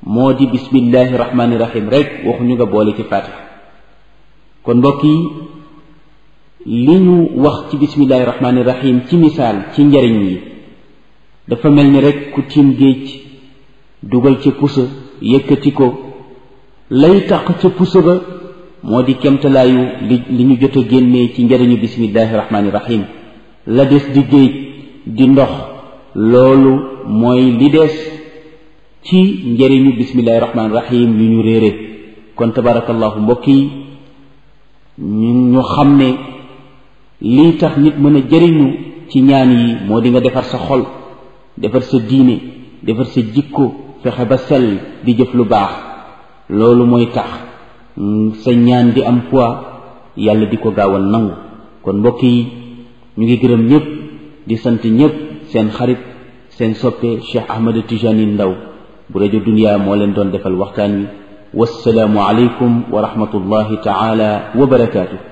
moo di bismillahi rahmaani rahim rek waxuñu nga boole ci fatiha kon mbokk yi li ñu wax ci bismillahi rahmaani rahim ci misaal ci njariñ yi dafa mel ni rek ku tiim géej dugal ca pusa yëkkati ko lay taq ca pusa ba moo di kemtalaayu li li ñu jot a génnee ci njariñu bismillahi rahmaani rahim la des di géej di ndox loolu mooy li des ci njariñu bismillahi rahmaani rahim yu ñu réere kon tabarakallahu mbokk yi ñu ñu xam ne lii tax nit mën a jëriñu ci ñaan yi moo di nga defar sa xol defar sa diine defar sa jikko fexe ba sell di jëf lu baax loolu mooy tax sa ñaan di am poids yàlla di ko gaawal nangu kon mbokk yi ñu ngi gërëm ñëpp di sant ñëpp seen xarit seen soppe Cheikh Ahmed Tijani Ndaw bu rajo Dunya moo leen doon defal waxtaan wi wassalaamu aleykum wa rahmatullahi taala wa barakaatu